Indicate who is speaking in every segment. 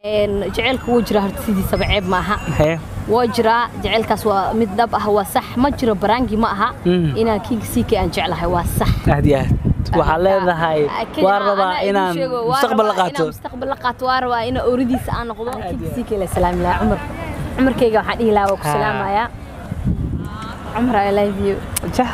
Speaker 1: jaceylka wuu jiraa horta sidiisaba ceeb ma aha
Speaker 2: Hee.
Speaker 1: waa jiraa jaceylkaas waa mid dhab ah waa sax ma jiro baraangi ma aha
Speaker 2: Mm.
Speaker 1: inaan kinga siika aan jeclahay waa sax
Speaker 2: aad iyo aad waxaa leedahay waa rabaa inaan mustaqbal la qaato
Speaker 1: mustaqbal la qaato waa rabaa inaan ooridiisa aan noqdo kinga siika la salaami lahaa cumar cumarkayga waxaan dhihi lahaa waa ku
Speaker 2: Ha.
Speaker 1: salaamayaa cumar i love you
Speaker 2: Jah.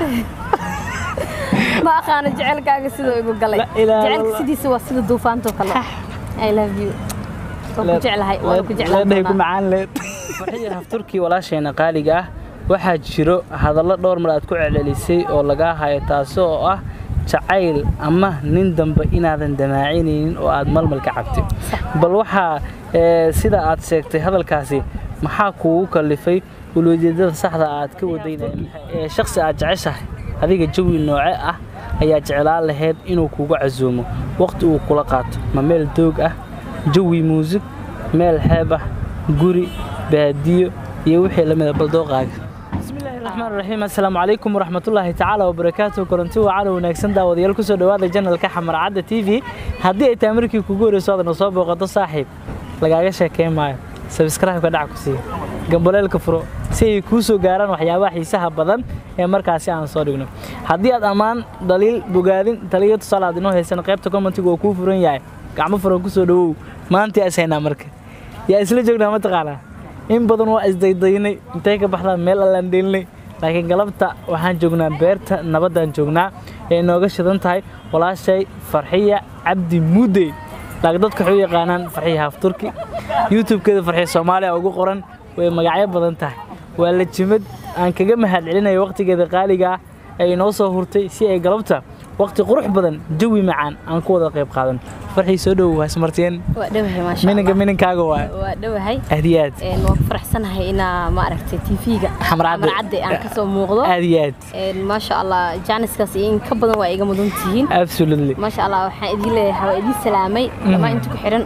Speaker 1: ma aqaano jecelkaaga siduu igu galay
Speaker 2: La ilaaha
Speaker 1: jecelka
Speaker 2: illallah.
Speaker 1: sidiisa waa sida duufaantoo kale i love you waan ku jeclahay waan ku jeclaan
Speaker 2: leedhay ku
Speaker 1: doonaa
Speaker 2: macaan leed farxiyo hafturkii walaasheena qaaliga ah waxaa jiro hadallo dhowr mar aad ku celcelisay oo lagaa hayo taasi oo ah jacayl ama nin dambe inaadan damaacinaynin oo aad malmal ka cabtay bal waxaa ee, sida aad sheegtay hadalkaasi maxaa kuugu kallifay ulojeedada saxda aad ka wadaynaya ee shakhsi aad jeceshahay adiga jawi nooce ah ayaa jeclaan lahayd inuu kugu casuumo waqti uu kula qaato ma meel doog ah jawi muusig meel xeeb ah guri baadiyo iyo wixii lamid a baldooqaaga bismillaahi raxmaan raxiim assalaamu calaykum waraxmatullaahi tacaala wabarakaatuhu koronti wacan wanaagsan daawadayaal kusoo dhowaada janalka xamar cadda t v haddii ay tahay markii kugu horeyso aadna soo booqato saaxiib lagaaga sheekeyn maayo sabskraibka dhac ku siiya gambaleelka furo si ay kuu soo gaaraan waxyaabaha xiisaha badan ee markaasi aan soo dhigno haddii aad ammaan dhaliil bogaadin taliyo tusaale aad inoo haysan qaybta commentiga oo kuu furan yahay gacmo furan kusoo dhawow maanta is haynaa marka yaa isla joognaa mataqaanaa in badan waa isdaydaynay intay ka baxdaan meel allaan dheelinay laakiin galabta waxaan joognaa beerta nabaddaan joognaa ee inooga shidan tahay walaashay farxiya cabdi muudey laakiin dadka waxay u yaqaanaan farxiya haafturki youtube-keeda farxiya soomaaliya ugu qoran way magacyo badan tahay waa la jimad aan kaga mahad celinayo waqtigeeda qaaliga ah ee inoo soo hurtay si ay galabta waqti qurux badan jawi macaan aan ku wada qayb qaadan farxii soo dhowow hasmarteen
Speaker 1: waa dhowahay maasha
Speaker 2: mininka
Speaker 1: Allah.
Speaker 2: mininkaaga waa
Speaker 1: waa dhowahay
Speaker 2: aad iyo aad
Speaker 1: Een, waan ku faraxsanahay inaa maaragtay tv-ga
Speaker 2: Xamar Cadde.
Speaker 1: cadde aan kasoo muuqdo
Speaker 2: aad iyo aad
Speaker 1: Een, maasha allah jaaniskaas iyo in ka badan waa iga mudan tihiin
Speaker 2: absolutely
Speaker 1: maasha allah waxaan idiin leeyahay waa idiin salaamay dhammaan inta ku xiran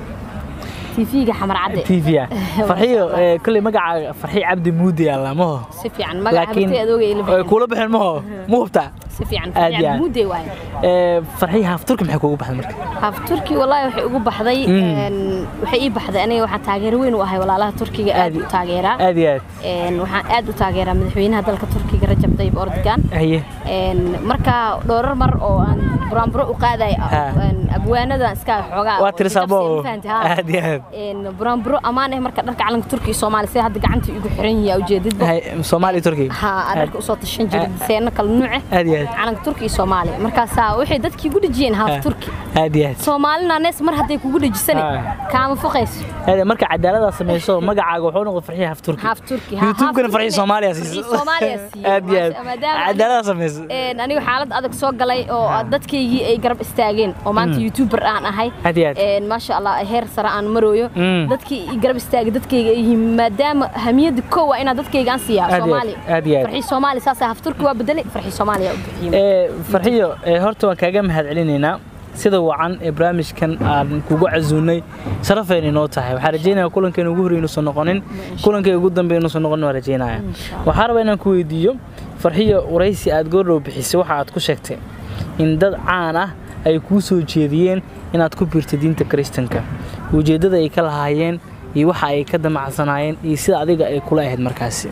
Speaker 1: tv-ga xamar cadde
Speaker 2: tv ah farxiyo ee, kolley magacaaga farxi cabdi muudi alla maho
Speaker 1: si fiican magaca
Speaker 2: laakiin
Speaker 1: habtay adooga ila
Speaker 2: ay
Speaker 1: bixin
Speaker 2: kuula bixin maho ma hubtaa
Speaker 1: si fiican
Speaker 2: aad iyo aad.
Speaker 1: fiican muudey waaye
Speaker 2: Ee, farxi haafturki maxay kuugu baxday marka
Speaker 1: haaf turki wallaahi waxay ugu baxday
Speaker 2: Mm.
Speaker 1: een, waxay ii baxday aniga waxaan taageero weyn u ahay walaalaha turkiga aad
Speaker 2: Aad-
Speaker 1: u taageeraa
Speaker 2: aad iyo aad
Speaker 1: Een, waxaan aad u taageeraa madaxweynaha dalka turkiga rajab tayyib erdogan
Speaker 2: haye
Speaker 1: Een, marka dhowrar mar oo aan buraanburo u qaaday
Speaker 2: Ha.
Speaker 1: abwaanadan iska xoogaa
Speaker 2: waa tirisaabo
Speaker 1: oo fahanti, ha.
Speaker 2: aad iyo aad
Speaker 1: Een, buraanburo ammaan ah marka dharka calanka turkiga iyo soomaaliya sida hadda gacanta igu xiran yahay ujeedadba
Speaker 2: Hay- soomaali turki
Speaker 1: ha aan dharka usoo tashan jiray diseeno kala nuuce
Speaker 2: aad iyo aad
Speaker 1: calanka turkiga iyo soomaaliya markaasaa waxay dadkii igu dhejiyeen haaf
Speaker 2: Ha.
Speaker 1: turki
Speaker 2: aad iyo aad
Speaker 1: soomaalina nees mar hadday kugu dhejisane
Speaker 2: Ha.
Speaker 1: kaama fuqayso
Speaker 2: Aad- marka cadaalada samayso magacaaga wuxuu noqday farxi haafturki
Speaker 1: haaf turki ha,
Speaker 2: youtube-kana
Speaker 1: haaf
Speaker 2: farxi
Speaker 1: turkina-
Speaker 2: soomaaliya
Speaker 1: farxi
Speaker 2: siiso
Speaker 1: soomaaliya siiyo
Speaker 2: aad iyo aad
Speaker 1: maadaama aniga-
Speaker 2: cadaalada samayso
Speaker 1: Een, anigu xaalad adag soo galay oo dadkaygii ay garab istaageen oo maanta youtuber aan ahay
Speaker 2: Aad iyo aad.
Speaker 1: Een, maasha allah heer sare aan marooyo
Speaker 2: Mm.
Speaker 1: dadkii i garab istaagay dadkayga ay yihiin maadaama hamiyadda koow waa inaan dadkayga aan siiyaa
Speaker 2: Aad iyo aad,
Speaker 1: soomaaliya
Speaker 2: aad iyo aad.
Speaker 1: farxii soomaaliya saasa hafturki waa bedelay farxii soomaaliya u bixiyey
Speaker 2: Ee, farxiyo ee, horta waan kaaga mahad celinaynaa sida wacan ee barnaamijkan aan kugu casuunay sharafayna inoo tahay waxaan rajaynayaa kulankeena ugu horreyn inuusan noqonin kulankay ugu dambeyn inuusan noqonin waan rajaynaya waxaan rabaa inaan ku weydiiyo farxiyo waraysi aad goordhow bixisay waxa aad ku sheegtay in dad caan ah ay kuu soo jeediyeen inaad ku biirto diinta kiristanka ujeeddada ay ka lahaayeen iyo waxa ay ka damacsanaayeen iyo sida adiga ay kula ahayd markaasi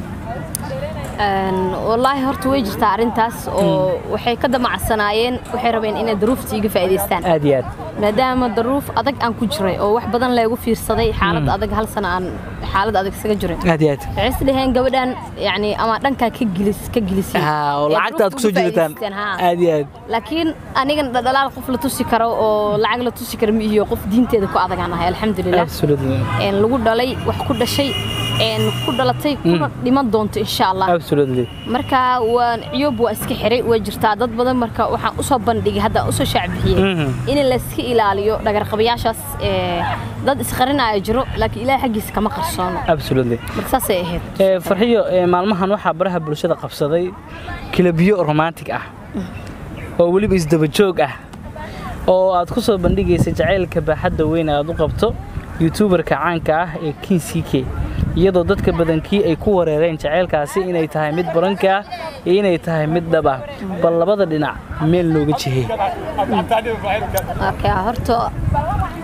Speaker 1: Een, wallaahi horta way jirtaa arrintaas oo waxay ka damacsanaayeen waxay rabeen inay daruufta iga faa'iidaystaan
Speaker 2: aad iyo aad
Speaker 1: maadaama daruuf adag aan ku jiray oo wax badan leegu fiirsaday xaalad adag hal sana aan xaalad adag isaga jiray
Speaker 2: aad iyo aad
Speaker 1: waxay is dhaheen gabadhan yani ama dhankaa ka gilis ka gilisay
Speaker 2: Ah, oo
Speaker 1: Ee,
Speaker 2: lacagta aad ku soo
Speaker 1: duruufta uga
Speaker 2: jidataan
Speaker 1: faa'iidaysteen, haa.
Speaker 2: aad iyo aad
Speaker 1: laakiin anigan dhalaal qof la tusi karo oo lacag la tusi karo ma iyo qof diinteeda ku adagaan ahay alxamdulilah
Speaker 2: absolutely
Speaker 1: Een, lagu dhalay wax ku dhashay een, ku dhalatay kuna dhiman doonto insha allah
Speaker 2: absolutely
Speaker 1: marka waan ciyoob waa iska xiray way jirtaa dad badan marka waxaan usoo bandhigay hadda usoo shaacbixiyey
Speaker 2: Mhm.
Speaker 1: in layska ilaaliyo dhagarqabayaashaas ee, dad isqarinaya jiro laakiin ilaah xaggiisa kama qarsoono
Speaker 2: absolutely
Speaker 1: marka saasay ahayd
Speaker 2: ee farxiyo ee maalmahan waxaa baraha bulshada qabsaday kilabiyo romantic ah oo weliba isdaba joog ah oo aad ku soo bandhigaysa jacaylka baaxadda weyn aad u qabto youtuberka caanka ah ee kin ck iyadoo dadka badankii ay ku wareereen jacaylkaasi inay tahay mid baranka ah iyo inay tahay mid dhab ah bal labada dhinac meel looga jihey
Speaker 1: Okay, horta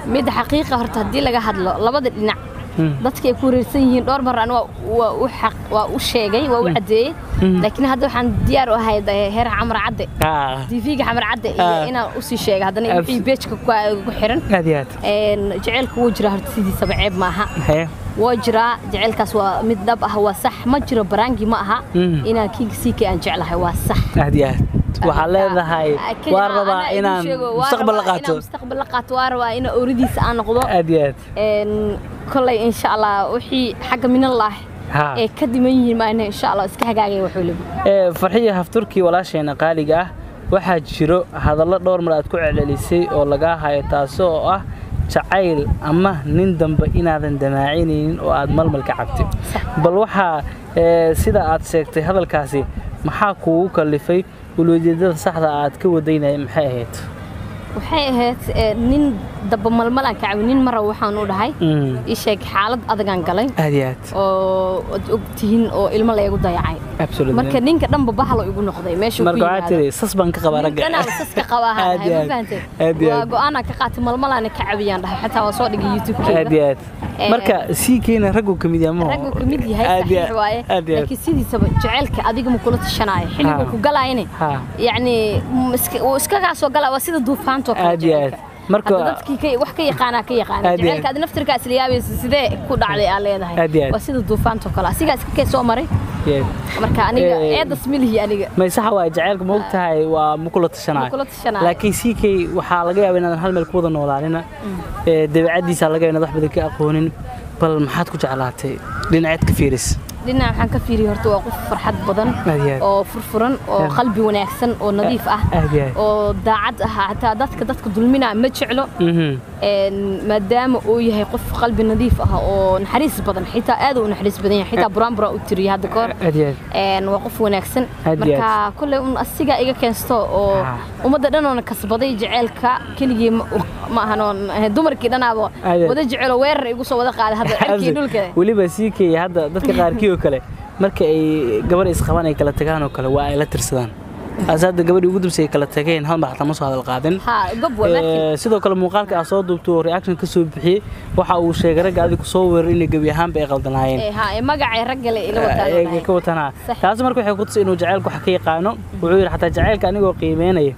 Speaker 1: mid xaqiiqa horta haddii laga hadlo labada dhinac
Speaker 2: Mm.
Speaker 1: dadka ay ku wareersan yihiin dhowr mar aan waa waa u xaq waa u sheegay waa u caddeeyey laakiin hadda waxaan diyaar u ahay de- heer xamar cadde
Speaker 2: Ah,
Speaker 1: tv-ga xamar cadde iyo
Speaker 2: Ah.
Speaker 1: inaan usii sheegay haddana
Speaker 2: Abs-
Speaker 1: wixii beejka ku ku xiran
Speaker 2: aad iyo aad
Speaker 1: Een, jaceylku wuu jiraa horta sidiisaba ceeb ma aha
Speaker 2: Haye.
Speaker 1: waa jiraa jaceylkaas waa mid dhab ah waa sax ma jiro baraangi ma aha
Speaker 2: Mm.
Speaker 1: inaan kinga siika aan jeclahay waa sax
Speaker 2: aad iyo aad waxaad leedahay
Speaker 1: Laakiin
Speaker 2: waa
Speaker 1: anaa
Speaker 2: rabaa
Speaker 1: idin
Speaker 2: inaan
Speaker 1: sheego, waa
Speaker 2: mustaqbal la
Speaker 1: rabaa
Speaker 2: qaato
Speaker 1: inaan mustaqbal la qaato waa rabaa inaan ooridiisa aan noqdo
Speaker 2: aad iyo aad
Speaker 1: Een, kolay insha allah wixii xagga minallaah
Speaker 2: Ha.
Speaker 1: ee ka diman yihiin maana insha allah iska hagaagaya wax waliba
Speaker 2: Ee, farxiyo hafturkii walaasheena qaaliga ah waxaa jiro hadallo dhowr mar aad ku celcelisay oo lagaa hayo taasi oo ah jacayl ama nin dambe inaadan damaacinaynin oo aad malmal ka cabtid bal waxaa ee, sida aad sheegtay hadalkaasi maxaa kuugu kallifay ulwejeedada saxda aad ka wadaynaya maxay ahayd
Speaker 1: waxay ahayd ee, nin daba malmalaan ka cabi nin mara waxaan u dhahay
Speaker 2: Mm,
Speaker 1: ii sheeg xaalad adagaan galay
Speaker 2: aad iyo aad
Speaker 1: oo ad og tihiin oo ilmo laygu dayacay
Speaker 2: Absolutely.
Speaker 1: marka ninka dhanba bahalo igu noqday meeshuu ku
Speaker 2: marka waxaa
Speaker 1: yimaado
Speaker 2: tiri sas baan ka qabaa ragga
Speaker 1: ninkanaa saska qabaa ha
Speaker 2: Aad iyo
Speaker 1: dhahay ma
Speaker 2: aad.
Speaker 1: fahantay
Speaker 2: Aad iyo
Speaker 1: waa
Speaker 2: aad.
Speaker 1: go'aanaa ka qaatay malmalaana ka cabiyaan dhahay xataa waa soo dhigay
Speaker 2: aad
Speaker 1: youtube-keeda
Speaker 2: iyo aad marka sii keena raggu ka mid yahay ma
Speaker 1: raggu ka mid yahay
Speaker 2: Aad iyo
Speaker 1: saxiix
Speaker 2: aad.
Speaker 1: waaye
Speaker 2: aad iyo aad
Speaker 1: laakiin sidiisaba jaceylka adiga ma kula tashanaayo xilliguu
Speaker 2: Ha.
Speaker 1: ku galaayane
Speaker 2: Ha.
Speaker 1: yacni m- iska- wuu iskagaa soo galaa waa sida duufaantoo kale
Speaker 2: Aad iyo aad.
Speaker 1: jaceylka.
Speaker 2: Marka-
Speaker 1: Hadda dadkii ka- wax ka yaqaanaa ka yaqaana
Speaker 2: Aad iyo aad.
Speaker 1: jaceylka adi naftirkaa isla yaabaysa sidee ku dhacday aa leedahay
Speaker 2: Aad iyo aad.
Speaker 1: waa sida duufaantoo kale asigaa iska kee soo maray
Speaker 2: Yeah.
Speaker 1: marka aniga
Speaker 2: Eh,
Speaker 1: eedas milihi aniga
Speaker 2: may saxa waay jacaylka ma ogtahay waa ma kula tashanayo
Speaker 1: Ma kula tashanayo.
Speaker 2: laakiin siikay waxaa laga yaabaa inaadan hal meel ku wada noolaanina ee dabeecaddiisa laga yaabaa inaad wax badan ka aqoonin bal maxaad ku jeclaatay dhinaceed ka fiiris
Speaker 1: dhinaca waxaan ka fiiriyay horta waa qof farxad badan
Speaker 2: Aad iyo aad.
Speaker 1: oo furfuran oo
Speaker 2: Aad.
Speaker 1: qalbi wanaagsan oo nadiif ah
Speaker 2: aad iyo aad.
Speaker 1: oo daacad ah xataa dadka dadka dulminaa ma jeclo
Speaker 2: Mhm.
Speaker 1: een, maadaama uu yahay qof qalbi nadiif ah oo naxariis badan xitaa aad u naxariis badan yahay xitaa buraanbura u tiriyay hadda kahor
Speaker 2: aad iyo aad.
Speaker 1: een, waa qof wanaagsan
Speaker 2: Aad iyo
Speaker 1: marka kolley un asiga iga keensto oo
Speaker 2: Ah.
Speaker 1: ummadda dhanoona kasbaday jaceylka keligii ma- ma ahan oon dumarkii dhanaaba
Speaker 2: Aad iyo aad.
Speaker 1: wada jecelo weerar igu soo wada qaaday hadda cirkii dhulka
Speaker 2: weliba siikay hadda dadka qaarkii oo kale marka ay gabar isqabaan ay kala tagaan oo kale waa ay la tirsadaan ase hadda gabadhii ugu dambsay kala tageen hal mar xataa ma soo hadal qaadin
Speaker 1: ha gob waa markii
Speaker 2: Ee, sidoo kale muuqaalka aad soo duubto oo reaction ka soo bixiyey waxa uu sheegay ragga adigu soo weerar inay gebi ahaanba ay qaldanaayeen
Speaker 1: ee ha ee magacay ragga le ila wataan oo
Speaker 2: Ee,
Speaker 1: dhahay.
Speaker 2: ka watanaa
Speaker 1: Sax.
Speaker 2: taasi marka waxay ku tusay inuu jacaylku wax ka yaqaano wuxuu yidhi xataa jacaylka anigoo qiimeynaya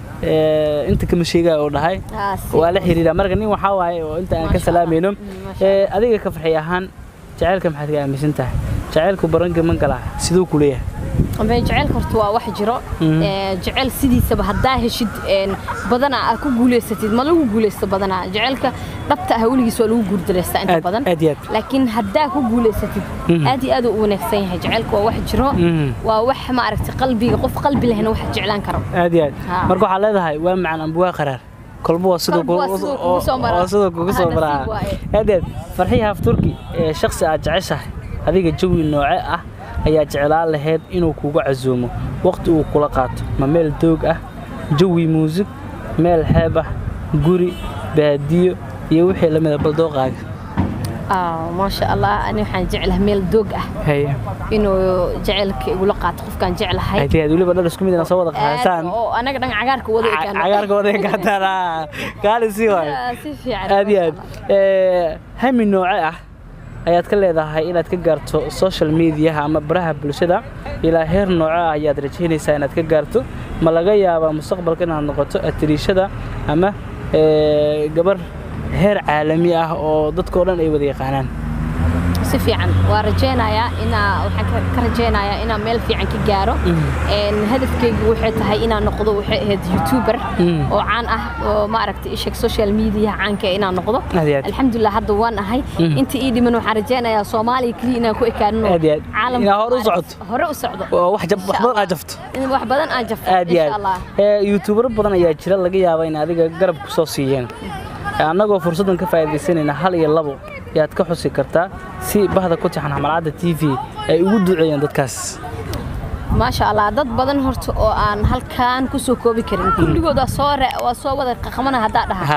Speaker 2: ee, inta kama sheegaya oo dhahay
Speaker 1: Ah, si.
Speaker 2: waa la xiriira marka nin waxaa waaye oo inta aan ka
Speaker 1: Masha
Speaker 2: salaamayno
Speaker 1: Allah. Mm, masha
Speaker 2: ee, adiga ka farxi ahaan jacaylka maxaad ka aaminsan tahay jacaylku baranka man galaa siduu ku leeyahay
Speaker 1: Ama jaceylka horta waa wax jiro
Speaker 2: Mhm.
Speaker 1: Ee, jaceyl sidiisaba haddaa heshid een, badanaa aad ku guuleysatid ma lagu guuleysto badanaa jaceylka dhabta ah weligiis waa lagu guurdaleystaa inta
Speaker 2: Aad-
Speaker 1: badan
Speaker 2: aad iyo aad.
Speaker 1: laakiin haddaa ku guuleysatid
Speaker 2: Mhm.
Speaker 1: aad iyo aad uu u wanaagsan yahay jaceylka waa wax jiro
Speaker 2: Mhm.
Speaker 1: waa wax maaragtay qalbiga qof qalbi lehna wax jeclaan karo
Speaker 2: aad iyo aad
Speaker 1: Ha.
Speaker 2: marka waxaad leedahay waa macaan amba waa qaraar kolba waa siduu
Speaker 1: Kolba waa
Speaker 2: kugu-
Speaker 1: siduu kugu soo maraa.
Speaker 2: oo siduu kugu soo
Speaker 1: Ah,
Speaker 2: maraa
Speaker 1: nasiib waaye.
Speaker 2: aad iyo aad farxiya hafturki ee shakhsi aad jeceshahay adiga jawi nooce ah ayaa jeclaan lahayd inuu kugu casuumo waqti uu kula qaato ma meel doog ah jawi muusig meel xeeb ah guri baadiyo iyo wixii la mida baldooqaaga
Speaker 1: Ah, maasha allah ani waxaan jeclahay meel doog ah
Speaker 2: haye
Speaker 1: inuu jaceylka igula qaato qofkaan jeclahay
Speaker 2: aad iyo aad weliba dhar isku mid ina soo wada qaadasaan
Speaker 1: Aad oo anaga dhan cagaarka wada ekaan
Speaker 2: cagaarka wada gataan kaali sii waayo
Speaker 1: Ah, si fiican
Speaker 2: aad iyo aad
Speaker 1: maasha Allah.
Speaker 2: Ee, hami nooce ah ayaad ka leedahay inaad ka gaarto social mediaha ama baraha bulshada ilaa heer nooce ah ayaad rajaynaysaa inaad ka gaarto ma laga yaabaa mustaqbalka inaad noqoto atiriishada ama ee, gabar heer caalami ah oo dadka oo dhan ay wada yaqaanaan
Speaker 1: si fiican waa rajaynayaa inaa waxaan ka- ka rajaynayaa inaan meel fiican ka gaaro Een, hadafkaygu waxay tahay inaan noqdo waxay ahayd youtuber
Speaker 2: Mm.
Speaker 1: oo caan ah oo maaragtay isheg social media caanka ah inaan noqdo
Speaker 2: Aad iyo aad.
Speaker 1: alxamdulilah hadda waan ahay
Speaker 2: Mm.
Speaker 1: inta ii dhiman waxaan rajaynayaa soomaaliya keliya inaan ku ekaanino
Speaker 2: Aad iyo aad.
Speaker 1: caalamka
Speaker 2: Inaad hore u
Speaker 1: maaragtay-
Speaker 2: socoto.
Speaker 1: hore u socdo
Speaker 2: oo wax jab- wax
Speaker 1: Insha
Speaker 2: badan aad
Speaker 1: Allah.
Speaker 2: jafto
Speaker 1: in wax badan aan jafto
Speaker 2: aad iyo
Speaker 1: insha allah
Speaker 2: aad Ee, youtubero badan ayaa jira laga yaaba in adiga garab ku soo siiyeen annagoo fursaddan ka faa'iidaysanayna hal iyo labo ayaad ka xusi kartaa si bahda ku tixan xamalcadda t v ay ugu duceeyeen dadkaas
Speaker 1: maasha allah dad badan horta oo aan halkaan ku soo koobi karin kulligood waa soo re- waa soo wada qaqmana haddaa dhaha
Speaker 2: haa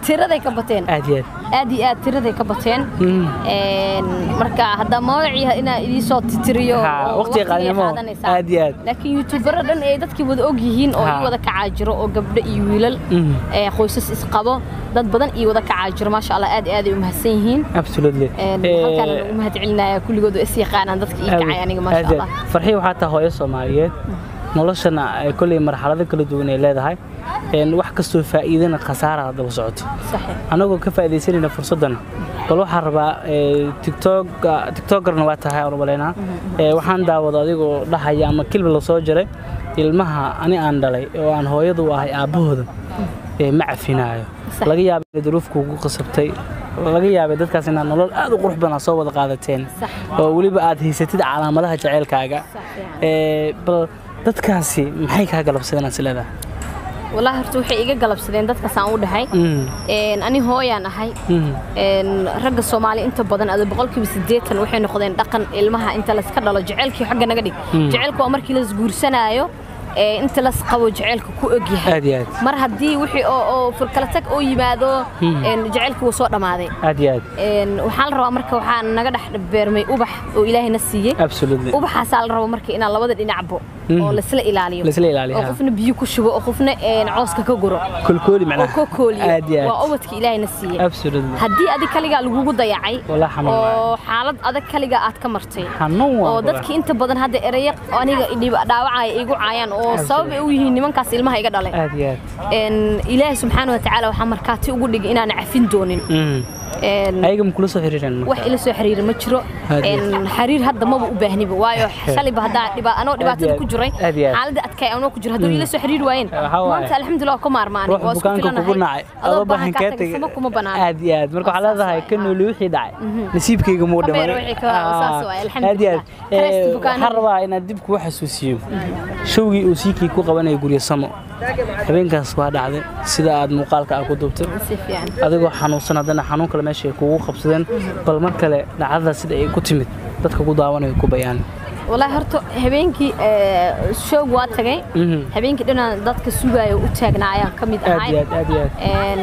Speaker 1: tiraday ka bateen
Speaker 2: aad iyo aad
Speaker 1: aad iyo aad tiraday ka bateen
Speaker 2: Mm.
Speaker 1: Een, marka hadda magacii inaa idii soo titiriyo
Speaker 2: Ha,
Speaker 1: oo
Speaker 2: waqtiga
Speaker 1: waqtigay
Speaker 2: qaadanimo.
Speaker 1: qaadanaysaa.
Speaker 2: Aad iyo aad.
Speaker 1: laakiin youtubero dhan ay dadkii wada og yihiin oo
Speaker 2: Ha.
Speaker 1: ii wada kacaa jiro oo gabdho iyo wiilal
Speaker 2: Mm.
Speaker 1: ee qoysas isqabo dad badan ii wada kacaa jiro maasha allah aad iyo aad ay u mahadsan yihiin
Speaker 2: absolutely
Speaker 1: Een,
Speaker 2: Eh,
Speaker 1: halkaana lagu mahad celinaya kulligood oo is yaqaanaan dadka ii kacay aniga maasha
Speaker 2: aad iyo
Speaker 1: allah
Speaker 2: aad. farxiyo waxaa tahay hooyo soomaaliyeed noloshana ay kolley marxalado kala duwan ay leedahay Een, wax kastoo faa'iidana khasaara daba socoto
Speaker 1: saxiix
Speaker 2: anagoo ka faa'iidaysanayna fursaddan bal waxaan rabaa ee, tiktok tiktokerna waa tahay aan u malaynaa Ee, waxaan daawada adigoo dhahaya ama kilba la soo jiray ilmaha ani aan dhalay oo aan hooyadu u ahay aabbahooda ee ma cafinaayo
Speaker 1: Sax.
Speaker 2: laga yaabay inay duruufku ugu qasabtay laga yaabay dadkaas inaad nolol aad u qurux badan aad soo wada qaadateen
Speaker 1: Sax.
Speaker 2: oo weliba aad haysatid calaamadaha jaceylkaaga
Speaker 1: Sax, fiican.
Speaker 2: Ee, bal dadkaasi maxay kaa galabsadeen aad isleedahay
Speaker 1: wallaahi horta waxay iga galabsadeen dadkaas aan u dhahay
Speaker 2: Mm,
Speaker 1: Een, ani hooyaan ahay
Speaker 2: mm,
Speaker 1: Een, ragga soomaali inta badan ada boqolkiiba siddeetan waxay noqdeen dhaqan ilmaha inta layska dhalo jaceylkii xagga naga dhig
Speaker 2: Mm.
Speaker 1: jaceylku waa markii laisguursanaayo ee inta las qabo jaceylka ku og yahay
Speaker 2: aad iyo aad
Speaker 1: mar haddii wixii oo oo furkala tag oo yimaado
Speaker 2: Mm.
Speaker 1: een, jaceylkii wuu soo dhammaaday
Speaker 2: aad iyo aad
Speaker 1: Een, waxaa la rabaa marka waxaa naga dhex beermay ubax oo ilaahayna siiyey
Speaker 2: absolutely
Speaker 1: ubaxaasaa la rabo marka inaan labada dhinacbo
Speaker 2: Mm.
Speaker 1: oo laisla ilaaliyo
Speaker 2: Laisla ilaaliyo,
Speaker 1: oo
Speaker 2: ha.
Speaker 1: qofna biyo ku shubo oo qofna een, cawska ka guro
Speaker 2: kolkooli
Speaker 1: oo
Speaker 2: macnaha
Speaker 1: ka kooliyo
Speaker 2: aad iyo
Speaker 1: waa
Speaker 2: aad
Speaker 1: ubadka ilaahayna siiyey
Speaker 2: absolutely
Speaker 1: haddii adig kaligaa lagugu dayacay
Speaker 2: Walaa xanuun waaye.
Speaker 1: oo xaalad adag kaligaa aad ka martay
Speaker 2: xanuun waa
Speaker 1: oo dadkii inta badan hadda eraya aniga idhib- dhaawacaya igu caayaan oo sabab ay u yihiin nimankaas ilmaha iga dhalay
Speaker 2: aad iyo aad
Speaker 1: Een, ilaahay subxaana wa tacaala waxaa markaati ugu dhigay inaan cafin doonin
Speaker 2: Mm.
Speaker 1: Een,
Speaker 2: ayaga ma kula soo xiriireen marka?
Speaker 1: wax ila soo xiriira ma jiro
Speaker 2: Aad iyo
Speaker 1: Een, xiriir hadda maba u baahniba waayo shalayba haddaa dhiba- anoo dhibaatada
Speaker 2: aad.
Speaker 1: ku jiray
Speaker 2: Aad iyo aad.
Speaker 1: xaaladda adkay anoo ku jiro hadduu ila soo xiriiri waayeen
Speaker 2: Waxaa waaye.
Speaker 1: maanta alxamdulilah waa ku maarmaanay
Speaker 2: ruux bukaanka kugu nacay
Speaker 1: adoo baahan kaa tagay sama kuma banaan
Speaker 2: aad iyo aad marka waxaa leedahay ka nooli wixii dhacay nasiibkayga muu
Speaker 1: Ka beer
Speaker 2: dhiman
Speaker 1: wixii ka- saas waaye,
Speaker 2: aad iyo aad
Speaker 1: alxamdulillah. Rest
Speaker 2: Eh,
Speaker 1: bukaanada.
Speaker 2: waxaan rabaa inaad dib kugu xasuusiyo showgii uu siikii ku qabanaya guryo samo habeenkaas waa dhacday sida aad muuqaalka aad ku duubtay
Speaker 1: si fiican
Speaker 2: adigoo xanuunsan haddana xanuun kale meesha ay kugu qabsadeen bal mar kale dhacdada sida ay ku timid dadka ku daawanaya ku bayaan
Speaker 1: والله horta habeenkii ee, show waa tagay
Speaker 2: Mhm.
Speaker 1: habeenkii dhanaan dadka sugaayo u taagnaa ayaan ka mid
Speaker 2: aad iyo
Speaker 1: ahay
Speaker 2: aad aad iyo aad
Speaker 1: Een,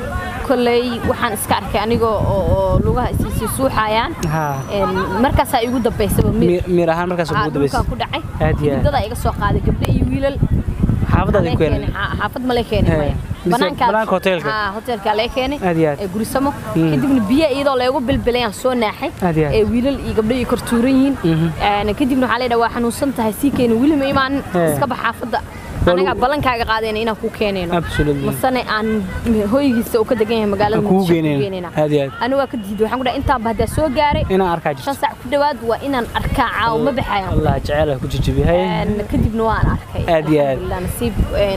Speaker 1: kolley waxaan iska arkay anigoo oo oo lugaha isiisii suuxayaan
Speaker 2: haa
Speaker 1: Een, markaasaa igu dambaysaba mid
Speaker 2: Mi- miir ahaan markaas ugu dambaysa
Speaker 1: dhulkaan ku dhacay
Speaker 2: Aad iyo aad.
Speaker 1: hiddadaa iga soo qaaday gabdho iyo wiilal
Speaker 2: xaafadaada
Speaker 1: Lee
Speaker 2: ku keenay
Speaker 1: keenay, xa- xaafad ma lee keenay
Speaker 2: He.
Speaker 1: maya.
Speaker 2: Mise
Speaker 1: Banaankaas-
Speaker 2: banaanka hoteelka?
Speaker 1: Haa, hoteelkaa lee keenay
Speaker 2: Aad iyo aad.
Speaker 1: ee gurisamo
Speaker 2: Mm.
Speaker 1: kadibna biyo iyadoo leegu bilbilayaan soo naaxay
Speaker 2: Aad iyo aad.
Speaker 1: ee wiilal iyo gabdho iyo kortuuran yihiin
Speaker 2: Mhm.
Speaker 1: Een, kadibna waxaa leedhaha waa xanuunsan tahay sii keeni weli ma imaanin
Speaker 2: He.
Speaker 1: iska bax xaafadda
Speaker 2: Waa
Speaker 1: anagaa
Speaker 2: lagu-
Speaker 1: ballankaaga qaadayna inaan kuu keenayno
Speaker 2: Absolutely.
Speaker 1: masane aan hoygiisa uu ka degan yahay magaalada
Speaker 2: Aan kugu
Speaker 1: Muqdisho ku
Speaker 2: geenayno.
Speaker 1: geenayna.
Speaker 2: Aad iyo aad.
Speaker 1: anigu waa ka diiday waxaan ku dhahay intaanba haddaa soo gaaray
Speaker 2: inaan arkaa
Speaker 1: shan
Speaker 2: jirto
Speaker 1: saac ku dhowaad waa inaan arkaa caawa ma baxayaan
Speaker 2: allah jecel ku jijibihay
Speaker 1: Een, kadibna waan arkay
Speaker 2: Aad iyo aad.
Speaker 1: Alxamdulillah, nasiib een,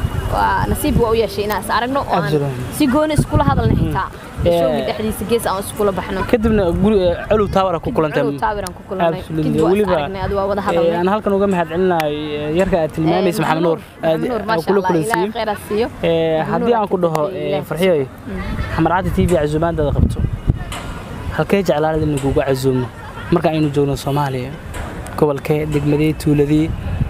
Speaker 1: waa nasiib waa u yeeshay inaan is aragno oo aan
Speaker 2: Absolutely.
Speaker 1: si gooni iskula hadalna xitaa
Speaker 2: Yeah.
Speaker 1: showgii dhexdiisa gees aan iskula baxno
Speaker 2: kadibna guri culuw taawara ku kulantay
Speaker 1: Culuw taawiraan ku kulannay.
Speaker 2: Absolutely.
Speaker 1: Kadib waa is
Speaker 2: weliba
Speaker 1: aragnay, adi waa wada
Speaker 2: eh,
Speaker 1: hadalnay.
Speaker 2: aan halkan uga mahad celinayo yarka aad tilmaamaysa maxamed nuur aad
Speaker 1: Maxamed Nuur,
Speaker 2: aan
Speaker 1: maasha
Speaker 2: kula
Speaker 1: Allah, Ilaahay
Speaker 2: kulansiiyey
Speaker 1: khayr ha siiyo.
Speaker 2: Eh,
Speaker 1: Maxamed
Speaker 2: haddii
Speaker 1: Nuur
Speaker 2: aan ku dhaho
Speaker 1: Ilaahay
Speaker 2: eh,
Speaker 1: ha
Speaker 2: farxiyoy xamarcadda t v casuumaadaada qabto halkee jeclaanad in lagugu casuumo marka aynu joogno soomaaliya gobolkee degmadee tuuladii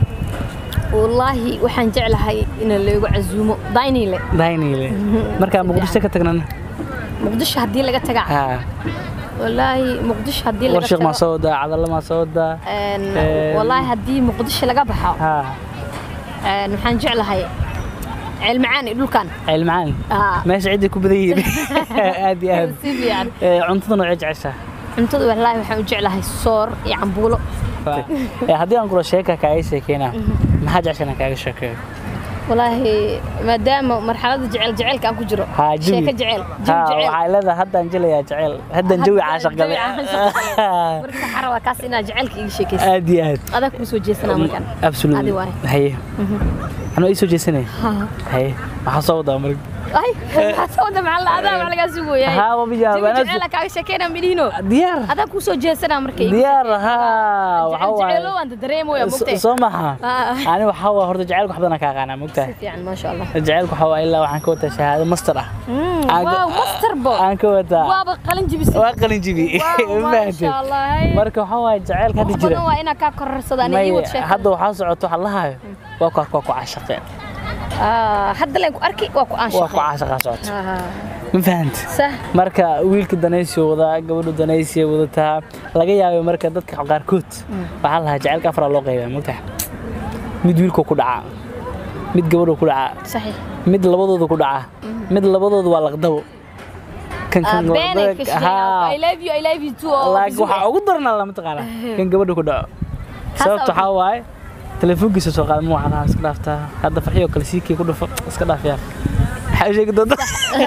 Speaker 1: wallaahi waxaan jeclahay in lagu casuumo daynile
Speaker 2: daynile markaa muqdisho ka tagnana
Speaker 1: muqdisho haddii laga taga
Speaker 2: haa
Speaker 1: wallaahi muqdisho haddii laga
Speaker 2: warshiq maa
Speaker 1: tago
Speaker 2: soo wadaa cadalla maa soo wadaa
Speaker 1: een,
Speaker 2: Een,
Speaker 1: wallaahi haddii muqdisho laga baxo
Speaker 2: haa
Speaker 1: een, waxaan jeclahay ceelmacaan iyo dhulkan
Speaker 2: cilmacaan
Speaker 1: Haa.
Speaker 2: meesha ciddii ku badan yihiin aad iyo aad
Speaker 1: si fiican
Speaker 2: Eh, cuntada noocee jeceshaa
Speaker 1: cuntada wallaahi waxaan u jeclahay soor iyo cambuulo
Speaker 2: Eh, haddii aan kula sheeka kaaga sheekeyna maxaa jeceshan aan kaaga sheekeeyo
Speaker 1: wallaahi maadaama marxaladda jecel jecelka aan ku jiro
Speaker 2: haa jawi
Speaker 1: sheeko jecel
Speaker 2: haa
Speaker 1: jawi jecel
Speaker 2: waxay leedahay haddaan jelayaa jecel haddaan jawi caashaq galay
Speaker 1: marka waxaan rabaa kaas inaad jecelka iga sheekaysa
Speaker 2: aad iyo aad
Speaker 1: adaa kuu soo jeesanaa markan
Speaker 2: absolutely
Speaker 1: adi waay
Speaker 2: haye anoo ii soo jeesanaya haye maxaa soo wadaa marka
Speaker 1: ay waxaa soo wada maxaa la adaa maxaa lagaa sugoyahay
Speaker 2: haa waa bijaab
Speaker 1: jawi jecela kaaga sheekeynaa midhiino
Speaker 2: diyaar
Speaker 1: adaa kuu soo jeesanaa marka iga
Speaker 2: diyaar haa waxa
Speaker 1: jecel
Speaker 2: waaye
Speaker 1: jeceelo waan dareemaya mugtay
Speaker 2: soo maha
Speaker 1: Ah.
Speaker 2: ani waxaa waa horta jacaylka wax badan kaa qaanaa mogtahay
Speaker 1: si fiican maasha allah
Speaker 2: jacaylka waxaa waa ilaa waxaan ka wataa shahaado master ah
Speaker 1: Mm,
Speaker 2: Aan-
Speaker 1: waaw master bo
Speaker 2: aan ka wataa
Speaker 1: waaba qalin jibisay
Speaker 2: waa qalin jibi
Speaker 1: Waaw,
Speaker 2: ma
Speaker 1: maasha
Speaker 2: fahanteen
Speaker 1: allah hey.
Speaker 2: marka waxaa waaye jacaylka hadda
Speaker 1: wax
Speaker 2: jira
Speaker 1: badan waa inaa kaa kororsada aniga ii
Speaker 2: may
Speaker 1: wad sheekada
Speaker 2: hadda waxaa socoto waxaa lahayo waa ku waa ku caashaqeen
Speaker 1: Ah, hadda leen ku arki waa ku
Speaker 2: waa ku
Speaker 1: aanshaqay
Speaker 2: caashaqaa socoto ma fahanta
Speaker 1: sax
Speaker 2: marka wiilka danaysiyo wadaa gabadhu danaysiya wadataa laga yaabay marka dadka qaarkood waxaa lahaa jacaylka afraa loo qaybaa mogtaha mid wiilku ku dhacaa mid gabadhu ku dhacaa
Speaker 1: saxiix
Speaker 2: mid labadooda ku dhacaa mid labadooda waa laqdabo kan kan
Speaker 1: beenay ka
Speaker 2: labada- haa.
Speaker 1: shaqeeyaan i love you i love you too oo
Speaker 2: laakiin waxaa ugu daranaa lama taqaana kan gabadha ku dhaco sababta waxaa waaye telefoonkiisa soo qaada ma waxaa iska dhaaftaa hadda farxiyo kale siikii ku dhufo iska dhaaf yaa maxaa u sheegi doonta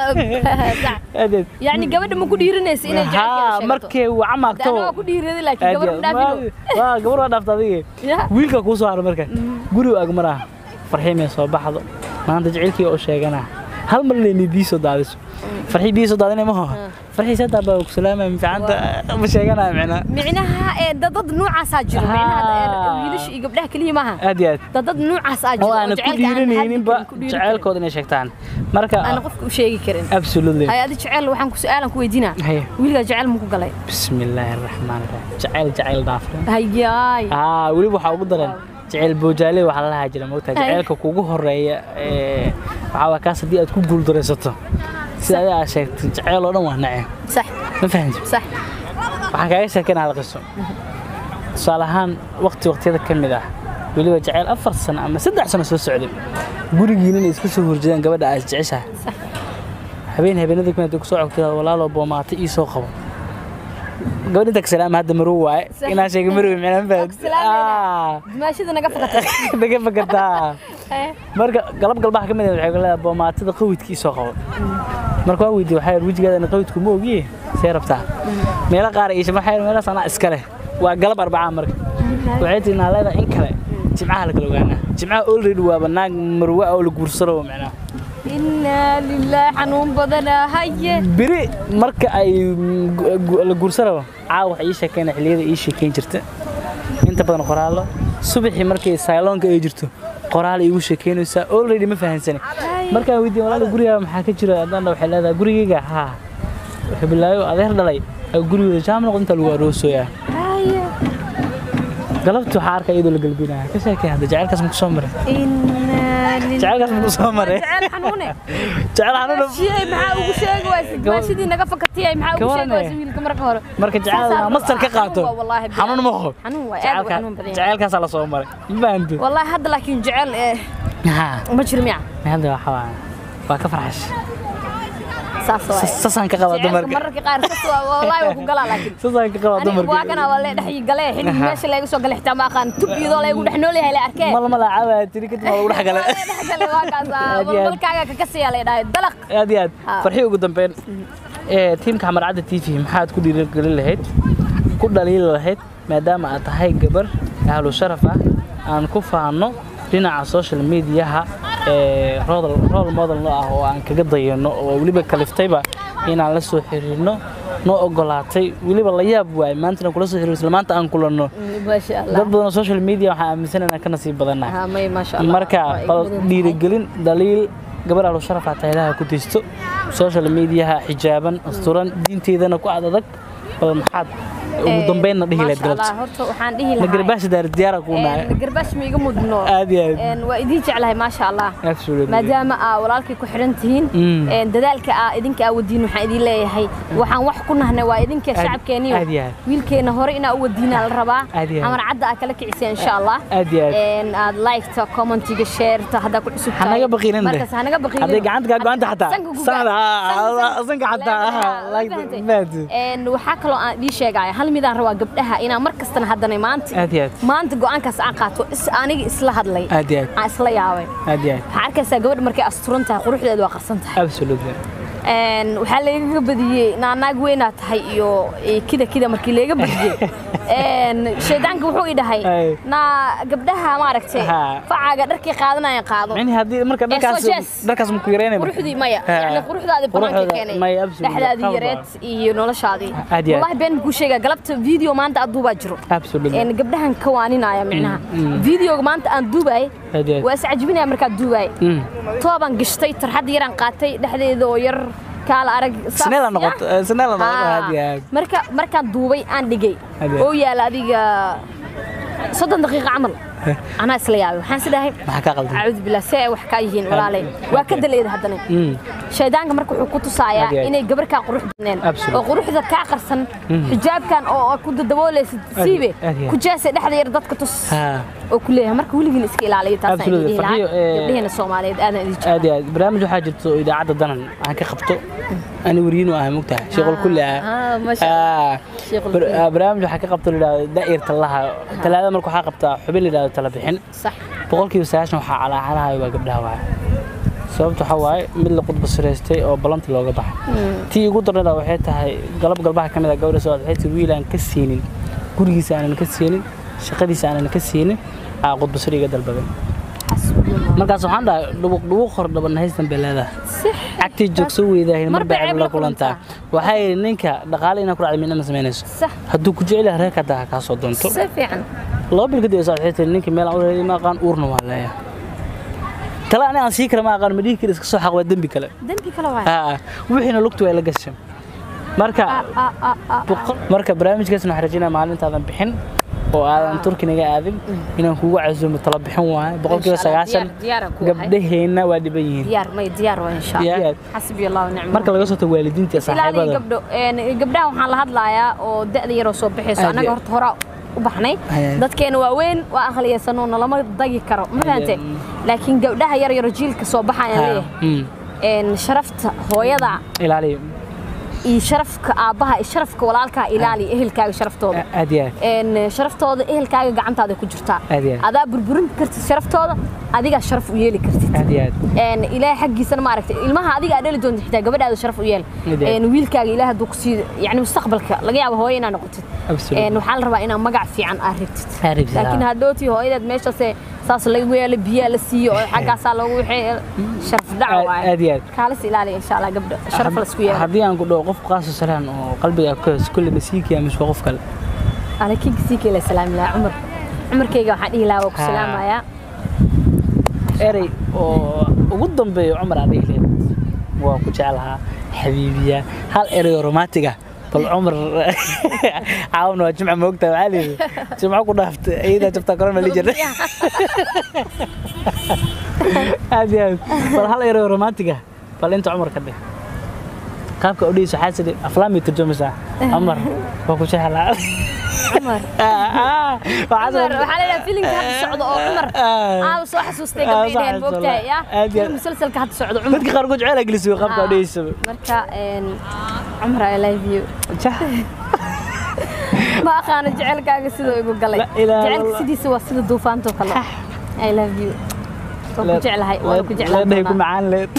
Speaker 1: Sax.
Speaker 2: aad iyo
Speaker 1: yacni gabadha ma ku dhiiranaysa inay
Speaker 2: aad.
Speaker 1: jecelkeeda
Speaker 2: haa
Speaker 1: sheegto
Speaker 2: markay waca maagto
Speaker 1: Dana waa ku dhiiraday laakiin
Speaker 2: aad iyo
Speaker 1: gabadha
Speaker 2: aad.
Speaker 1: dhaafino
Speaker 2: Ma- waa gabar waa dhaafta adiga
Speaker 1: Ya.
Speaker 2: wiilka kuu soo haro marka guriga ag maraha farxiyo may soo baxdo maanta jacaylkii oo sheegana hal mar inay biyo soo daadiso farxii biyo soo daadinay maho farxii sadaa baa ku salaamay fiicanta ma sheeganaya micnaa
Speaker 1: micnaha ee dadad noocaasaa jiro micnaha ee
Speaker 2: Haa.
Speaker 1: wiilasha iyo gabdhaha keliya maaha
Speaker 2: aad iyo aad
Speaker 1: dadad noocaasaa jiro
Speaker 2: oo aana ku dhiiranayninba
Speaker 1: jaceylkooda
Speaker 2: jacaylkooda inay sheegtaan marka
Speaker 1: aana qofka u sheegi karin
Speaker 2: absolutely
Speaker 1: hay adi jecel waxaan ku su'aalan ku weydiinaa
Speaker 2: Haye.
Speaker 1: wiilkaa jecel ma ku galay
Speaker 2: bismillaahi araxmaan araxiim jacayl jacayl dhaafran
Speaker 1: hayaay
Speaker 2: aa weliba waxaa ugu daran jacayl boojaale waxaa la lahaa jira mogtaa
Speaker 1: Haye.
Speaker 2: jacaylka kugu horeeya ee, waxaa waa kaas haddii aad ku guuldaraysato sida adiga aad sheegtay jacayl oo dhan waa nace
Speaker 1: sax
Speaker 2: ma fahanti
Speaker 1: sax
Speaker 2: waxaan kaaga sheekeynaa hal qiso tusaale ahaan waqti waqtiyada ka mid ah weliba jacayl afar sano ama saddex sano soo socday gurigiina inay isku soo horjeedaan gabadha aad jeceshahay habeen habeenada kamid ku soo cogtay walaaloo boomaata ii soo qabo gabadh inta ka salaama hadda marow waaye
Speaker 1: Sax.
Speaker 2: inaan sheega marow micnaan
Speaker 1: Waa ku salaamayna.
Speaker 2: fahad
Speaker 1: dimaashada naga fakatay
Speaker 2: naga fakartaa
Speaker 1: Eh,
Speaker 2: marka galab galbaha ka mid ah waxay leedahay boomaatada qawidkii soo qabo marka waa weydiiyey waxaa yidhi wejigeeda qawidku ma ogiye see rabtaa meelo qaar iisha waxaa yidhi meelahaas anaa iska leh waa galab arbacaa marka waxay tihi naa leedahay in kale jimcaha la kala ogaanaa jimcaha already waaba naag marwa oo la guursado macnaa
Speaker 1: inaa lilaahi xanuun badana haye
Speaker 2: beri marka ay gu- gu- la guursado caawa wax ii sheekeyna xilliyada ii sheekeyn jirta inta badan qoraallo subaxii markay sayloonka ay jirto qoraal iigu sheekeynaysaa already ma fahansani markaan weydiin walaal guriga maxaa ka jira haddana waxay leedahay gurigayga haa wuxuu bilaayo adeer dhalay aa gurigooda jaam noqdo inta lagu aroosoyaa
Speaker 1: haye
Speaker 2: galabti waxaa arkaa iyadoo la galbinaya ka sheekay hadda jacaylkaas ma ku soo maray
Speaker 1: inaa lilaahi
Speaker 2: jacaylkaas ma ku soo maray
Speaker 1: jecel xanuune
Speaker 2: jacayl xanuuna
Speaker 1: shiyay maxaa ugu sheegi wayse dimaashadii naga fakatiyay maxaa ugu sheegi wayse wiilka marka hore
Speaker 2: marka jacayl
Speaker 1: Saasaa-
Speaker 2: mastar ka qaato
Speaker 1: xanuun waa wallaahi bilaah.
Speaker 2: xanuun ma qabo
Speaker 1: xanuun waa aad u xanuun badan yahay.
Speaker 2: jacaylkaasaa la soo maray ma fahanto
Speaker 1: wallaahi hadda laakiin jecel eh,
Speaker 2: haa
Speaker 1: ma jiro miya
Speaker 2: hadda waxa waa waa ka farxash
Speaker 1: saas waay
Speaker 2: sasaan ka qaba
Speaker 1: Jecelka
Speaker 2: dumarka
Speaker 1: mararka qaar sas waa wallaahi waa ku galaa laakiin
Speaker 2: sasaan ka qaba
Speaker 1: aniga waa
Speaker 2: dumarka
Speaker 1: kana waa lee dhex galee xilli meesha laga soo galay xitaa ma aqaan tub iyadoo lagu dhex nool yahay la arkee
Speaker 2: mal mala caawaa tiri kadib waa lagu dhex galay
Speaker 1: Waa la dhex galay waa kaas ah,
Speaker 2: Aad iyo aad.
Speaker 1: balbalkaaga ka kasaya la dhahay dalaq
Speaker 2: aad iyo aad
Speaker 1: Haa.
Speaker 2: farxii ugu dambeyn ee tiimka xamar cadda t v maxaad ku dhiirigelin lahayd ku dhaliili lahayd maadaama aad tahay gabar ahlu sharaf ah aan ku faano dhinaca social mediaha ee role role model no ah oo aan kaga dayano oo weliba kaliftayba inaan la soo xiriirno noo ogolaatay weliba la yaab waay maantana kula soo xiriirno isla maanta aan kulanno
Speaker 1: maasha
Speaker 2: dad
Speaker 1: allah
Speaker 2: badan oo social media waxaan aaminsan inaan ka nasiib badannahay
Speaker 1: haa may maasha allah
Speaker 2: marka
Speaker 1: Waa igu
Speaker 2: bal
Speaker 1: mudan tahay.
Speaker 2: dhiirigelin daliil gabar ahlu sharaf ah taylaha ku disto social mediaha xijaaban asturan diinteedana ku ad adag bal maxaad ugu dambeynna dhihi lahayd
Speaker 1: Maasha Allah,
Speaker 2: galabta
Speaker 1: horta waxaan dhihi
Speaker 2: ma
Speaker 1: lahaa
Speaker 2: garbaasha daar diyaara kuu nahay
Speaker 1: een, garbaash ma iga mudno
Speaker 2: aad iyo aad
Speaker 1: Een, waa idiin jeclahay maasha allah
Speaker 2: absolutely
Speaker 1: maadaama aa walaalkay ku xiran tihiin
Speaker 2: Mm.
Speaker 1: een, dadaalka aa idinka aa wadiin waxaan idin leeyahay waxaan wax ku nahnay waa idinka
Speaker 2: Aad-
Speaker 1: shacabkeeniyo
Speaker 2: aad iyo aad.
Speaker 1: wiilkeena hore inaa u wadiinaa la rabaa
Speaker 2: Aad iyo aad.
Speaker 1: amar cadda aa kala kiciseen insha allah
Speaker 2: aad iyo aad
Speaker 1: een aad liketa commentiga shareta haddaa ku cusub tahay.
Speaker 2: hanaga baqiilin de
Speaker 1: markaas hanaga baqiilin
Speaker 2: hadday gacanta kaa go-anta xataa
Speaker 1: sanka ku
Speaker 2: sanada
Speaker 1: gaar.
Speaker 2: sanka xataa
Speaker 1: Leedahay,
Speaker 2: aha,
Speaker 1: ma
Speaker 2: like
Speaker 1: fahantay?
Speaker 2: fahanti.
Speaker 1: Een, waxaa kaloo aan ii sheegaya hal midaan rabaa gabdhaha inaan mar kastana haddana maanta
Speaker 2: aad iyo aad
Speaker 1: maanta go'aankaas aan qaato is aniga isla hadlay
Speaker 2: aad iyo aad
Speaker 1: aan isla yaabay
Speaker 2: aad iyo aad
Speaker 1: waxaa arkaysaa gabadha markay asturan tahay quruxdeedu waa qarsan tahay
Speaker 2: absolutely
Speaker 1: Een, waxaa laygaga badiyey naanaag weynaa tahay iyo iyo kida kida markii layga badiyey Een, shaydaanka wuxuu i dhahay
Speaker 2: Ay.
Speaker 1: naa gabdhaha maaragtay
Speaker 2: Haa.
Speaker 1: facaaga dharkii qaadanaya qaado
Speaker 2: mini haddii marka
Speaker 1: soo
Speaker 2: dharkaas
Speaker 1: jees.
Speaker 2: dharkaas ma ku yareynay marka?
Speaker 1: quruxdii maya
Speaker 2: Haa.
Speaker 1: yani quruxdaadii banaanka
Speaker 2: Quruxda-
Speaker 1: keenay
Speaker 2: maya, absolutely.
Speaker 1: dhexdaadii
Speaker 2: Qalad
Speaker 1: yareed
Speaker 2: waa.
Speaker 1: iyo noloshaadii
Speaker 2: Aad iyo aad.
Speaker 1: wallahi been kuu sheegaa galabta video maanta aad duubaa jiro
Speaker 2: absolutely
Speaker 1: Een, gabdhahan ka waaninaya micnaha
Speaker 2: mm.
Speaker 1: videoga maanta aan duubaay
Speaker 2: aad iyo aad
Speaker 1: waa iscajbinaya markaad duubaay
Speaker 2: Mm.
Speaker 1: toobaan gashtay tarxad yaraan qaatay dhexdeeda oo yar kaala arag saas
Speaker 2: Sineela
Speaker 1: ah.
Speaker 2: noqoto eh, sineela noqoto
Speaker 1: Haa.
Speaker 2: aad iyo aad
Speaker 1: marka markaan duubay aan dhigay
Speaker 2: Aad iyo aad.
Speaker 1: oo yaala adiga soddon daqiiqo camal anaa isla yaabay waxaan isdhahay
Speaker 2: maxaa ka qaldan
Speaker 1: acuudu billah see ay wax kaa yihiin walaalay waa ka daleeda haddana
Speaker 2: Mm.
Speaker 1: shaydaanka marka wuxuu ku tusayaa
Speaker 2: Aad iyo aad.
Speaker 1: inay gabar kaa qurux badneen
Speaker 2: Absolute.
Speaker 1: oo quruxda kaa qarsan xijaabkan oo aad ku dadaboolaysid siibe
Speaker 2: aad iyo aad.
Speaker 1: ku jaasay dhexda yar dadka tus
Speaker 2: Ha.
Speaker 1: oo ku leeyahay marka weligiin iska ilaaliya taasaan
Speaker 2: Absolute.
Speaker 1: idin dhihi lahaa
Speaker 2: Farxiyo, eh,
Speaker 1: gabdhaheena soomaaliyeed aadan idin jecel
Speaker 2: aad iyo aad barnaamij waxaa jirto oo idaacadda danan aan ka qabto ani weriyin u ahay mogtahay sheeqol kulli ah
Speaker 1: Ah, masha Allah. Sheequl
Speaker 2: Bar-
Speaker 1: kulli.
Speaker 2: ah, barnaamij waxaa ka qabto layidhahdo daa'ir talaha talaada marka waxaa qabtaa xubin layidhahdo tala bixin
Speaker 1: sax
Speaker 2: boqolkiiba sagaashan waxaa calaacalahayo waa gabdhaha waaya sababta waxaa waaye mid la qudba siraystay oo ballanti looga baxay tii ugu darnada waxay tahay galab galbaha ka mid a gabadha soo waxay tii wiil aan ka siinin gurigiisa aanan ka siinin shaqadiisa aanan ka siinin aa qudba sir iga dalbaday
Speaker 1: xasbunallah
Speaker 2: markaas waxaan dhahay dhubuq dhubuq hor dhaban haystan bay leedahay
Speaker 1: six
Speaker 2: cagtii joogso weydaahin mar
Speaker 1: Mar bay
Speaker 2: bay
Speaker 1: ceeb
Speaker 2: la
Speaker 1: la
Speaker 2: kulantaa waxay yidhi ninka dhaqaale inaa ku dhacda midna ma samaynayso
Speaker 1: sax
Speaker 2: hadduu ku jecel yahay reerka haddaa kaa soo doonto
Speaker 1: si fiican
Speaker 2: laba bil kadib saa waxay tiri ninka meel aan u leeyahay ma aqaan uurna waa leeyahay tala ani aan sii kara ma aqaan ma dhihi kara iska soo xaq waa dembi kale
Speaker 1: dembi kale waay
Speaker 2: haa wixiina lugtu way la gashay marka
Speaker 1: Ah, ah, ah.
Speaker 2: boqol- marka barnaamijkaasna waxaan rajaynaya maalintaadan bixin oo aadan turki naga aadin inaan kugu casuumo tala bixin waayo boqolkiiba
Speaker 1: Insha Allah,
Speaker 2: sagaashan
Speaker 1: diyaar- diyaaraan ku ahay.
Speaker 2: gabdhaheenna waa dhiban yihiin
Speaker 1: diyaar may diyaar waa insha
Speaker 2: Diyaar.
Speaker 1: Allah xasbi Allah wa ni'mal
Speaker 2: marka laga soo tago waalidiinta iyo
Speaker 1: ilaaliya
Speaker 2: saaxiibada
Speaker 1: gabdho een gabdhaha waxaan la hadlayaa oo da'da yaroo soo bixayso
Speaker 2: Aad
Speaker 1: annaga
Speaker 2: iyo-
Speaker 1: horta hore u baxnay
Speaker 2: Aad.
Speaker 1: dadkeena waa weyn waa aqliyaysanoo nalama dagi karo ma fahante
Speaker 2: Aad.
Speaker 1: laakiin gabdhaha yar yaro jiilka soo baxayaan
Speaker 2: Haa,
Speaker 1: leeyahay
Speaker 2: mm,
Speaker 1: een sharafta hooyada
Speaker 2: ilaaliya
Speaker 1: iyo sharafka aabbaha iyo sharafka walaalkaa ilaaliya ehelkaaga sharaftooda
Speaker 2: aad iyo aad
Speaker 1: een sharaftooda ehelkaaga gacantaada ku jirtaa
Speaker 2: Aad iyo aad.
Speaker 1: adaa burburin kartid sharaftooda adigaa sharaf u yeeli kartid
Speaker 2: aad iyo aad
Speaker 1: een ilaahay xaggiisana maaragtay ilmaha adiga aad dhali doonto xitaa gabadhaada sharaf u yeel
Speaker 2: Midee.
Speaker 1: een wiilkaaga ilaahay hadduu ku sii yani mustaqbalka laga yaabo hooyo inaad noqotid
Speaker 2: Absolutely.
Speaker 1: een waxaa la rabaa inaad magac fiican aad rabtid
Speaker 2: Aad rabtid,
Speaker 1: laakiin
Speaker 2: haa.
Speaker 1: hadhowtii hooyadeed meeshaase saas lagu yeelo biyaa la siiyo oo xaggaasaa loogu wixii sharaf dhac
Speaker 2: Aad-
Speaker 1: waaye
Speaker 2: aad iyo aad.
Speaker 1: kaalis ilaaliya insha allah gabdho sharaf la isku yeelo
Speaker 2: haddii aan ku dhaho qof qaaso salaan oo qalbiga ka hoos kulli masiikiya mise waa qof kale
Speaker 1: alekin sii kale salaam ilaa cumar cumarkayga waxaan dhihi lahaa waa ku
Speaker 2: Haa.
Speaker 1: salaamayaa
Speaker 2: erey oo ugu dambeeya cumar aan dhihi lahayd waa ku jeclahaa xabiibiya hal erey oo romantic ah bal cumar caawna waa jimca moogtaa waxaa layidhi jimco ku dhaaftay iyadaa jabtaa korona li jirnay aad iyo aad bal hal erey oo romantic ah bal inta cumar ka dheh qaabka odhiis waxaa sidhi aflaamii turjumaysaa cumar waa ku jeclaa
Speaker 1: cumar cumar waxaa leedahay filimka hadda socdo oo cumar aaba soo xasuustay
Speaker 2: Ah, soo
Speaker 1: gabdhaydeen
Speaker 2: xasuustay,
Speaker 1: moogtahay ya
Speaker 2: aad iyo aad.
Speaker 1: filim musalsalka hadda socdo cumar
Speaker 2: dadka qaarkood jecel gelisiyo qaabka
Speaker 1: Ah,
Speaker 2: odhiisa
Speaker 1: marka een, cumar i love you ma aqaano jecelkaaga siduu igu galay
Speaker 2: La ilaaha
Speaker 1: jecelka
Speaker 2: illallah.
Speaker 1: sidiisa waa sida duufaantoo kale i love you waan ku jeclahay waan ku jeclaan
Speaker 2: leedhay ku
Speaker 1: doonaa
Speaker 2: macaan leed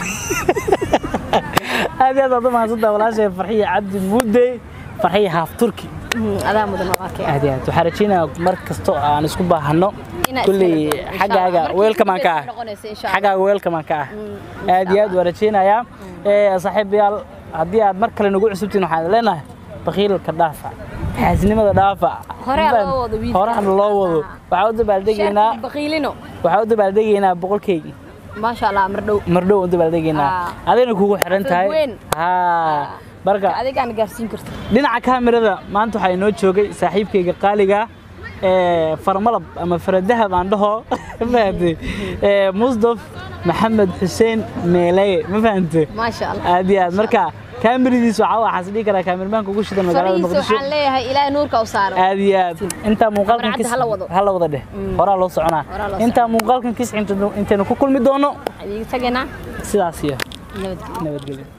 Speaker 2: aad iyo aad aad u mahadsantaha walaashay farxiya cabdi muudey farxiya haaf turki
Speaker 1: Mhm, adaa mudan waa kee
Speaker 2: aad iyo aad waxaan rajaynayaa mar kasta oo aan isku baahano
Speaker 1: Inaa
Speaker 2: kulley
Speaker 1: iskala doono, insha
Speaker 2: xaggaaga
Speaker 1: Allah. Markii
Speaker 2: weelkamaan ka ah
Speaker 1: ugu noqonaysa, insha Allah.
Speaker 2: xaggaaga weelkamaan ka ah
Speaker 1: Mm,
Speaker 2: aad iyo aad waan rajaynayaa ee saaxiibayaal haddii aad mar kale nagu cusubtiin waxaan leenahay bakiilka dhaafa xaasnimada dhaafa
Speaker 1: Hore ha loo wado wiilka.
Speaker 2: horehana loo wado waxaan u dabaaldegaynaa
Speaker 1: sheekh baqiilino
Speaker 2: waxaan u dabaaldegaynaa boqolkeygi
Speaker 1: maasha allah mar dhow
Speaker 2: mardhow u dabaaldegaynaa
Speaker 1: Ah.
Speaker 2: adayna kugu xiran tahay
Speaker 1: Xaflad weyn.
Speaker 2: haa marka
Speaker 1: adigaan gaarsiin karto
Speaker 2: dhinaca kaamirada maanta waxaa inoo joogay saaxiibkayga qaaliga ee farmalab ama faradahab aan dhaho ma fahamtay ee musdaf maxamed xuseen meeleye ma fahamtay
Speaker 1: maasha allah
Speaker 2: aad iyo aad marka kaamiradiis waxaa waxaas dhihi karaa kaamirmaanka ugu shidan magaalada
Speaker 1: farihiisa
Speaker 2: muqdisho
Speaker 1: waxaan leeyahay ilaahay nuurka u saaro
Speaker 2: aad iyo aad intaa muuqaalkan
Speaker 1: Kamarcadda hala wado.
Speaker 2: hala wada dheh horaa loo soconaa
Speaker 1: Horaa loo
Speaker 2: intaa muuqaalkan kis intaynu ku kulmi doono
Speaker 1: waxaan iiga tagaynaa
Speaker 2: sidaas iyo
Speaker 1: nabadgelyo
Speaker 2: nabadgelyo